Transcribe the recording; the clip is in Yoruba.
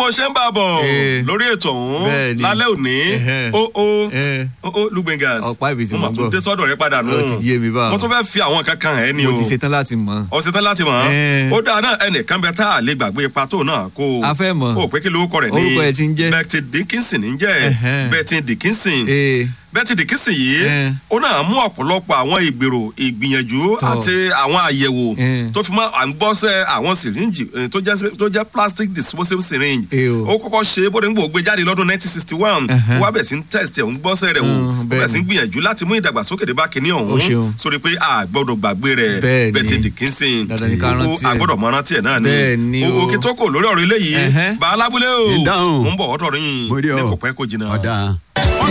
mo ṣe ń bá a bọ̀ Eh. lórí ètò ọ̀hún Bẹ́ẹ̀ ni. lálẹ́ òní Ẹhẹ́. ó ó Eh. ó ó lùgbẹ̀ngàs Ọ̀pá ìbísí mo mo mà tún gbọ́. dé sọ́dọ̀ rẹ padà nù Ó ti yé mi báwọn. mo tún fẹ́ fi àwọn kankan ẹ̀ ni o mo ti ṣetán láti mọ̀. ọ̀sẹ̀ tán láti mọ̀ Eh. ó dáa náà ẹnìkan bẹ tá a lè gbàgbé ipa tó náà kó o A fẹ́ mọ̀. ó pé kí lórúkọ rẹ̀ ní Orúkọ ẹ̀ ti ń jẹ́? Betty Dickinson ń jẹ́ Ẹhẹ́. Betty Dickinson ee Betty Dickinson yìí Eh. ó náà mú ọ̀pọ̀lọpọ̀ àwọn ìgbèrò ìgbìyànjú Tọ́. àti àwọn àyẹ̀wò Eh. tó fi mọ́ à ń gbọ́sẹ̀ àwọn syringe eh, tó jẹ́ tó jẹ́ plastic disposable syringe Eh o. ó kọ́kọ́ ṣe bóde ń gbò gbé jáde lọ́dún 1961 Ẹhẹ́. ó wá bẹ̀ sí ń test ẹ̀ ń gbọ́sẹ̀ rẹ̀ wò Mm, ó bẹ̀ bẹ́ẹ̀ sí ń ni. gbìyànjú láti mú ìdàgbàsókè dé bá kinní Ó ọ̀hún ṣeun. sórí pé a gbọ́dọ̀ gbàgbé rẹ̀ Bẹ́ẹ̀ ni. Betty Dickinson Dandan ni ká Ó- rántí ẹ̀. a gbọ́dọ̀ mọ rántí ẹ̀ náà ni Bẹ́ẹ̀ ni o. òkè tó kò lórí ọ̀rọ̀ eléyìí Ẹhẹ́. bá alábúlé o Ìdáhùn. mo ń bọ̀ ọ̀dọ̀ yín mo rí ní ọ kò pẹ́ kò jìnnà. ọ̀dà.